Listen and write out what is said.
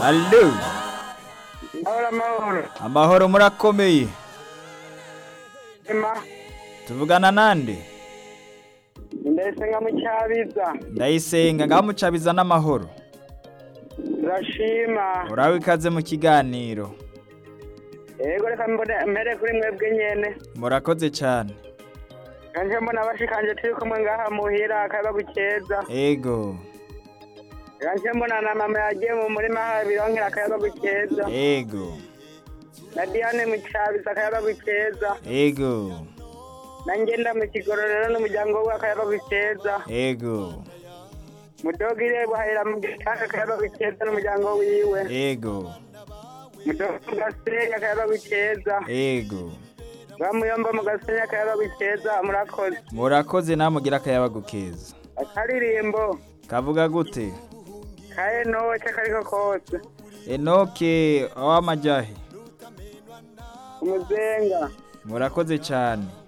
Allo Mahoro amahoro. amahoro murakomeye Ema, tuvugana nande ndayisenga mu cyabiza. ndayisenga ngaho mucabiza n'amahoro Turashima. urawe ikaze mu kiganiro Yego reka mbone mbere kuri mwebwe nyene. murakoze cyane Kanje mbona bashikanje turi kumwe ngaha muhira akaba gukeza. ego Kanje mbona na mama yagiye mu murima habironkera akaba gukeza. ego Na Diane mu cyabiza akaba gukeza. ego Na ngenda mu kigororero n'umuryango we akaba gukeza. ego Mudogire buhahira mu gitaka akaba gukeza n'umuryango wiwe. ego Mudogo gasenya akaba gukeza. ego Bamuyomba mu gasenya akaba gukeza murakoze. murakoze namugira akayabagu keza akaririmbo kavuga gute kaye noce kariko kose enoke w'amajahe umuzenga murakoze cyane